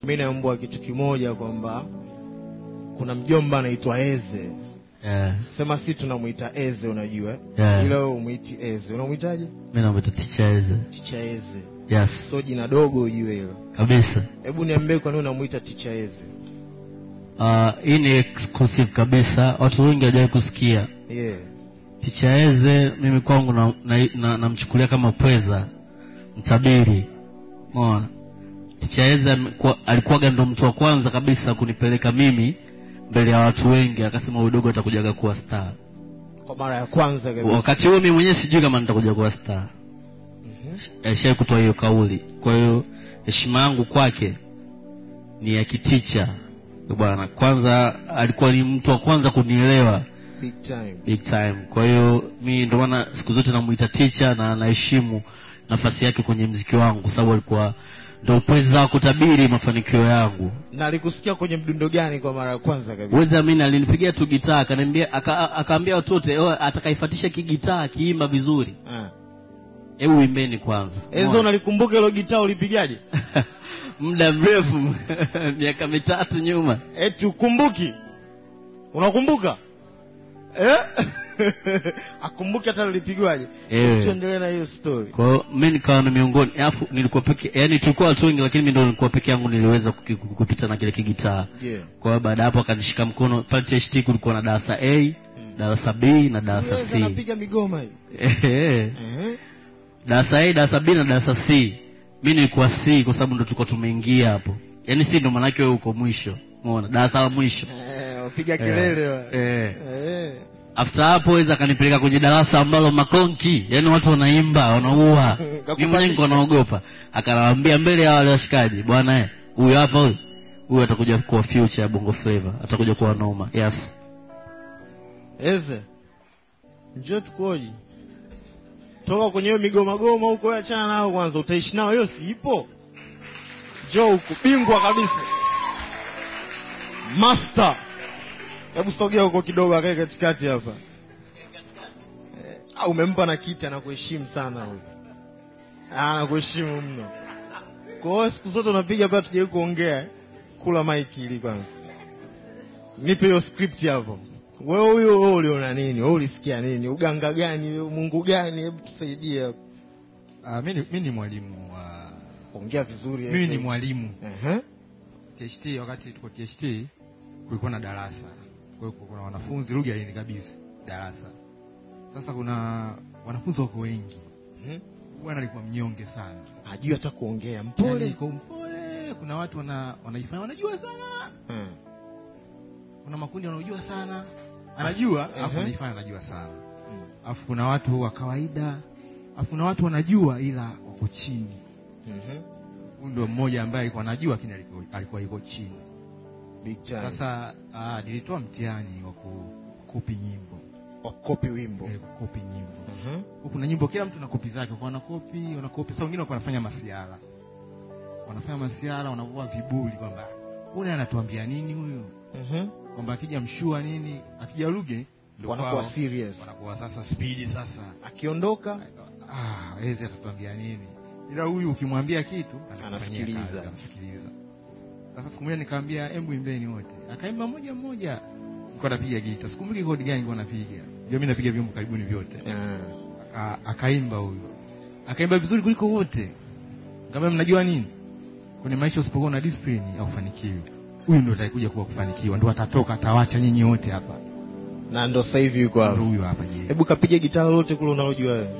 mi naambua kitu kimoja kwamba kuna mjomba anaitwa eze yeah. sema si tunamwita eze unajua Yeah. ila wewe umwiti eze unamwitaje mi namwita ticha eze ticha eze yes so jina dogo ujue hilo kabisa hebu niambie kwa nini unamwita ticha eze uh, hii ni exclusive kabisa watu wengi hawajawai kusikia yeah. ticha eze mimi kwangu namchukulia na, na, namchukulia kama pweza mtabiri mona ticha eze amekuwa- alikuwaga ndo mtu wa kwanza kabisa kunipeleka mimi mbele ya watu wengi akasema huyu dogo atakujaga kuwa star kwa mara ya kwanza kabisa wakati huo mimi mwenyewe sijui kama nitakuja kuwa star Mhm. alishai kutoa hiyo kauli kwa hiyo heshima yangu kwake ni ya kiticha bwana kwanza alikuwa ni mtu wa kwanza kunielewa big time big time kwa hiyo mi ndio maana siku zote namuita ticha na naheshimu nafasi yake kwenye mziki wangu kwa sababu alikuwa ndo pweza wa kutabiri mafanikio yangu na alikusikia kwenye mdundo gani kwa mara ya kwanza kabisa wezi amini alinipigia tu gitaa akaniambia aka- akaambia watu wote "Oh, atakaifatisha kigitaa akiimba vizuri Ah. hebu imbeni kwanza eze unalikumbuka hilo gitaa ulipigaje muda mrefu miaka mitatu nyuma eti ukumbuki unakumbuka eh? akumbuki hata lilipigwaje Eh. tuendelee na hiyo story kwa hiyo mi nikawa na miongoni alafu nilikuwa peke yani tulikuwa watu wengi lakini mi ndo nilikuwa peke yangu niliweza kuki- kuki- kupita na kile kigitaa yeah. kwa hiyo baada ya hapo akanishika mkono pale THT kulikuwa na darasa a darasa b na darasa Siwezi c anapiga migoma hiyo Ehe. Ehe. darasa a darasa b na darasa c mi nilikuwa c kwa sababu ndo tulikuwa tumeingia hapo yaani si ndo maanake wewe uko mwisho umeona darasa la mwisho Eh, wapiga kelele wa. Eh. Eh. after hapo weza akanipeleka kwenye darasa ambalo makonki yani watu wanaimba wanaua Kakupandisha. mi mwenyewe niko naogopa akanawambia mbele ya wale washikaji bwana eh, huyu hapa huyu huyu atakuja kuwa future ya bongo flavor atakuja kuwa noma yes eze njoo tukoji toka kwenye hiyo migomagoma huko wewe achana nao kwanza utaishi nao hiyo si ipo njoo huku bingwa kabisa master hebu sogea huko kidogo akae katikati hapa Eh, ah, umempa na kiti anakuheshimu sana huyu Ah, anakuheshimu mno kwa hiyo siku zote unapiga pale tujai kuongea eh. kula maiki ili kwanza nipe hiyo script hapo wewe huyo wewe uliona nini wewe ulisikia nini uganga gani mungu gani hebu tusaidie hapo Uh, mi, ni, mi ni mwalimu wa ongea vizuri mimi ni Eze. mwalimu Ehe. THT wakati tuko THT kulikuwa na darasa kwa hiyo kuna wanafunzi lugha alinikabidhi darasa sasa kuna wanafunzi wako wengi Mhm. bwana alikuwa mnyonge sana hajui hata kuongea Yaani mpole iko mpole kuna watu wana wanaifanya wanajua sana Eh. kuna makundi wanaojua sana anajua Ehe. alafu anaifanya anajua sana Mm. alafu kuna watu wa kawaida alafu kuna watu wanajua ila wako chini Mhm. huyu ndo mmoja ambaye alikuwa anajua lakini alikuwa- alikuwa yuko chini big time sasa ah, nilitoa mtihani wa ku- kukopi nyimbo wakopi wimbo eh, kukopi nyimbo Mhm. Huku kuna nyimbo kila mtu na kopi zake kwa wanakopi wanakopi sasa wengine walikuwa wanafanya masiara wanafanya masiara wanavua vibuli kwamba huyu anatuambia nini huyu Mhm. kwamba akija mshua nini akija luge ndo wanakuwa kwao, serious wanakuwa sasa spidi sasa akiondoka ah ezi atatuambia nini ila huyu ukimwambia kitu atakufanyia Anasikiliza. kazi, anasikiliza sasa siku moja nikaambia embu imbeni wote akaimba moja mmoja nilikuwa napiga gita sikumbuki kodi gani nilikuwa napiga ndio mimi napiga vyombo karibuni vyote Eh. Aka- akaimba huyo akaimba vizuri kuliko wote kama mnajua nini kwenye maisha usipokuwa na discipline haufanikiwi huyu ndo atakuja kuwa kufanikiwa ndo atatoka atawacha nyinyi wote hapa na ndo sasa hivi yuko ndo hapo huyu hapa je hebu kapige gitaa lolote kule unalojua wewe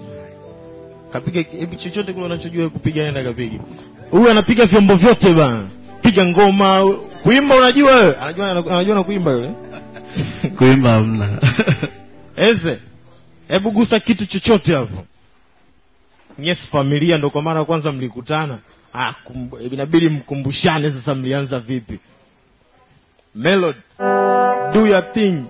kapige hebu chochote kule unachojua wewe kupiga nenda kapige huyu anapiga vyombo vyote bana piga ngoma kuimba unajua wewe anajua anajua na kuimba yule kuimba hamna eze hebu gusa kitu chochote hapo yes familia ndo kwa mara ya kwanza mlikutana ah, kumbu- inabidi mkumbushane sasa mlianza vipi melody do your thing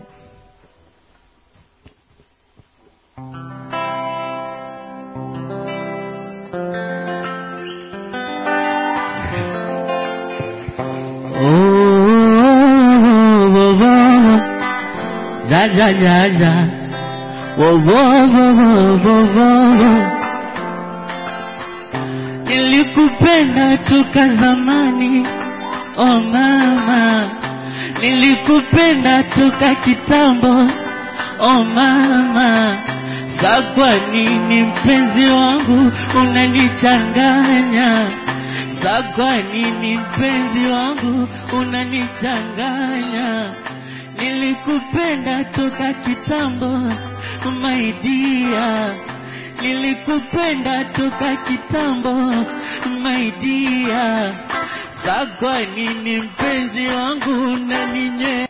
Oh, wo, wo. Ja, ja, ja, ja. Wo, wo, wo, wo, wo, wo. Nilikupenda toka zamani, oh mama nilikupenda toka kitambo oh mama sa kwa nini mpenzi wangu unanichanganya sa kwa nini mpenzi wangu unanichanganya nilikupenda toka kitambo my dear nilikupenda toka kitambo my dear sa kwa nini mpenzi wangu unaninye